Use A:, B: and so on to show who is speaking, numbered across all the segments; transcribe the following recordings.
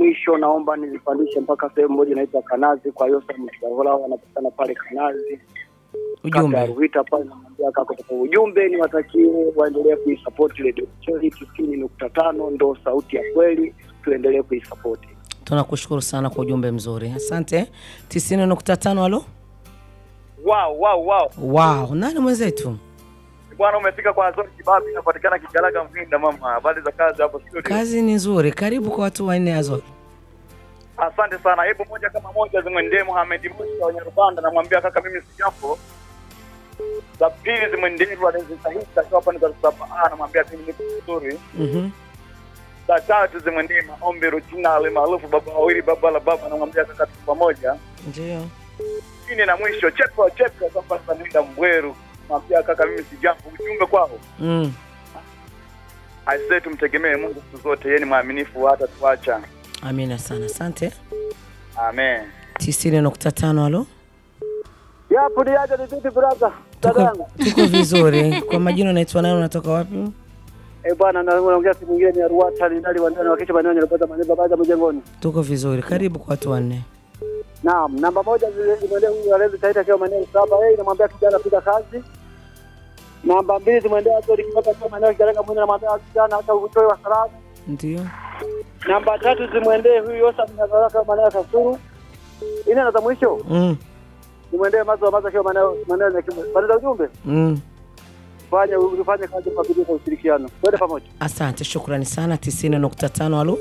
A: mwisho naomba nizipandishe mpaka sehemu moja inaitwa Kanazi kwa Yosa Mshahara, wanapatikana pale Kanazi kata ya
B: Ujumbe.
A: Ruhita pale, namwambia kaka kwa ujumbe niwatakie waendelee kuisupport Radio Cheli tisini nukta tano ndo sauti ya kweli, tuendelee kuisupport.
B: Tunakushukuru sana kwa ujumbe mzuri, asante. 90.5 alo.
C: Wow, wow, wow.
B: Wow, nani mwenzetu?
C: Bwana umefika kwa Azori Kibabi inapatikana Kigalaga Mvinda mama. Habari za kazi hapo studio?
B: Kazi ni nzuri, karibu kwa watu wanne Azori.
C: Asante sana. Hebu moja kama moja zimwendee Mohamed Musa wa Nyarubanda namwambia kaka mimi si jambo. Za pili zimwendee Walenzi Sahisa akiwa hapa ni Dar es Salaam. Ah, namwambia mimi niko vizuri.
B: Mhm.
C: Za tatu zimwendee Maombi Rutina ale maarufu baba wawili baba la baba namwambia kaka tuko pamoja.
B: Ndio.
C: Chini na mwisho chepo chepo kwa sababu nenda Mbweru. Namwambia kaka mimi si jambo. Ujumbe kwao.
B: Mm.
C: Aisee, tumtegemee Mungu siku zote, yeye ni mwaminifu hata tuacha.
B: Amina sana, asante.
C: Amen.
B: 90.5 alo.
A: Yapo ni aje ni vipi brother?
B: Tuko, tuko vizuri. Kwa majina unaitwa nani, unatoka wapi?
A: Eh bwana, na naongea siku nyingine ni Arwata ni ndali wandani wakisha maneno yanapata maneno baada mjengoni.
B: Tuko vizuri, karibu kwa watu wanne.
A: Naam, namba moja zile zimwendee huyu alezi taita kwa maneno saba, yeye namwambia kijana piga kazi. Namba mbili zimwendee Azori Kibaka kwa maneno kijana mwenye namwambia kijana hata utoe wa salamu.
B: Ndio.
A: Namba tatu zimwendee huyu Yosa Mnazara kwa maneno ya Kasuru. Ina na za mwisho
B: Mm.
A: zimwendee mazo wa mazo kwa maneno maneno ya kimu. Baada ujumbe
B: Mm.
A: fanya ufanye kazi kwa bidii kwa ushirikiano. Twende pamoja.
B: Asante, shukrani sana. 90.5 alo.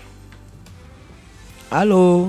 B: Alo.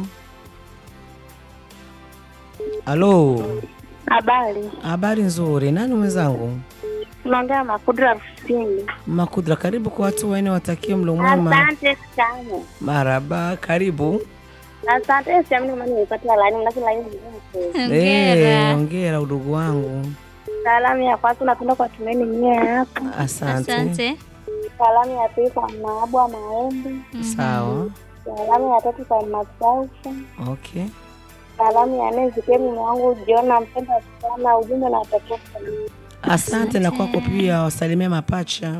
B: Alo.
D: Habari,
B: Habari nzuri. Nani mwenzangu?
D: tunaongea Makudra Kusini.
B: Makudra, karibu kwa watu wanne, watakie mlo mwema.
D: Asante sana,
B: Maraba, karibu.
D: asante. Siamini kama nimepata laini, lakini laini nzuri.
B: Eh, ongera udugu wangu.
D: Salamu ya kwanza napenda kwa tumeni nyie hapa.
B: Asante.
E: Asante.
D: Salamu ya pili kwa Maabwa Maembe.
B: Sawa.
D: Salamu ya tatu kwa Masaufa.
B: Okay.
D: Salamu ya nne zikie mume wangu John, nampenda sana. Ujumbe na watakia
B: Asante na kwako pia, wasalimia mapacha.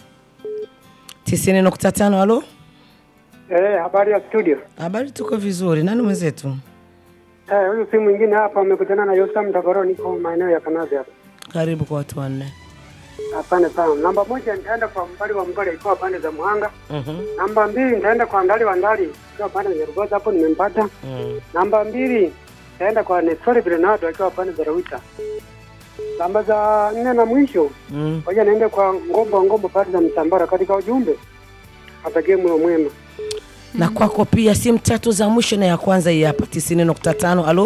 B: 90.5 alo.
A: Eh, habari ya studio.
B: Habari, tuko vizuri. Nani mwenzetu?
A: Eh, huyu si mwingine hapa amekutana na Yosam Mtagoro, niko maeneo ya Kanazi hapa.
B: Karibu kwa watu wanne.
A: Asante sana. Namba moja nitaenda kwa mbali wa mbali ikiwa pande za Muhanga.
B: Mhm.
A: Namba mbili nitaenda kwa ndali wa ndali ikiwa pande za Rugoza, hapo nimempata.
B: Mm.
A: Namba mbili nitaenda kwa Nestori Bernardo akiwa pande za Rawita. Namba za nne na mwisho
B: Mm.
A: ngoja niende kwa Ngombo Ngombo pande za Mtambara. Katika ujumbe atakie mwe mwema.
B: Na kwako pia, simu tatu za mwisho na ya kwanza hii hapa 90.5. Alo.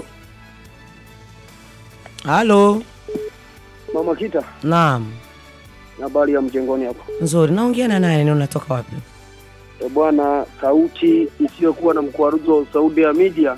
B: Halo.
A: Mama Kita,
B: Naam.
A: habari ya mjengoni hapo.
B: Nzuri. Naongea na nani? na Unatoka wapi?
A: E bwana, sauti isiyokuwa na mkwaruzo wa Saudi ya media.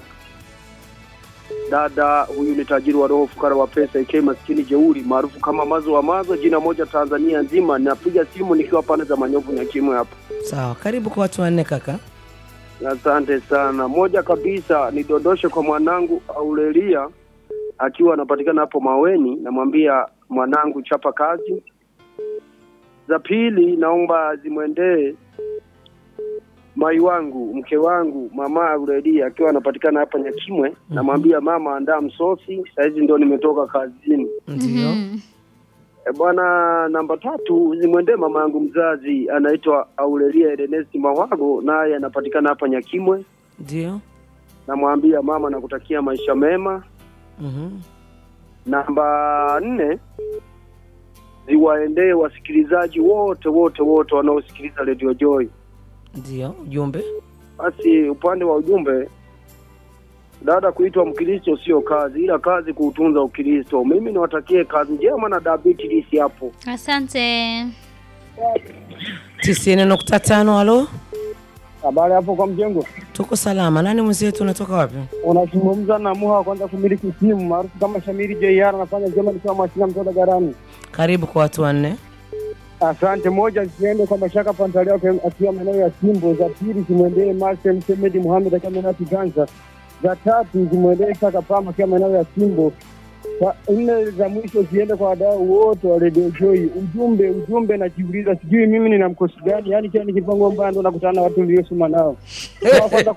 A: Dada huyu ni tajiri wa roho, fukara wa pesa, ikiwa maskini jeuri, maarufu kama Mazo wa Mazo, jina moja Tanzania nzima. Napiga simu nikiwa pande za Manyovu Nyakimwe hapa.
B: Sawa. Karibu kwa watu wanne kaka.
A: Asante sana. Moja kabisa nidondoshe kwa mwanangu Aurelia akiwa anapatikana hapo Maweni, namwambia mwanangu, chapa kazi. Za pili naomba zimwendee mai wangu mke wangu mama Aurelia akiwa anapatikana hapa Nyakimwe, namwambia mama, andaa msosi, sahizi ndio nimetoka kazini.
B: Ndio.
A: E bwana, namba tatu zimwendee mama yangu mzazi anaitwa Aurelia Ernest Mawago, naye anapatikana hapa Nyakimwe.
B: Ndio.
A: Namwambia mama, nakutakia maisha mema.
B: Mhm.
A: Namba nne ziwaendee wasikilizaji wote wote wote wanaosikiliza Radio Joy.
B: Ndio. Ujumbe.
A: Basi upande wa ujumbe, dada, kuitwa Mkristo sio kazi, ila kazi kuutunza Ukristo. Mimi niwatakie kazi njema na dabiti hapo.
E: Asante.
B: 90.5. Alo.
A: Habari hapo kwa mjengo,
B: Tuko salama. Nani mwenzetu? Unatoka wapi?
A: unazungumza na Muha wa kwanza kumiliki simu maarufu kama Shamiri JR, anafanya jema nikiwa Mwasina mtoda Garani.
B: Karibu kwa watu wanne.
A: Asante. Moja ziende kwa Mashaka Pantaleo akiwa maeneo ya Simbo. Za pili zimwendee Marcel Msemedi Muhamed akiwa maeneo ya Kiganza. Za tatu zimwendee Saka Pama akiwa maeneo ya Simbo. Za nne za mwisho ziende kwa wadau wote wa Radio Joy. Ujumbe ujumbe, najiuliza sijui mimi nina mkosi gani? Yaani kila nikipangwa mbaya ndo nakutana na watu niliosoma nao. Kwa kwanza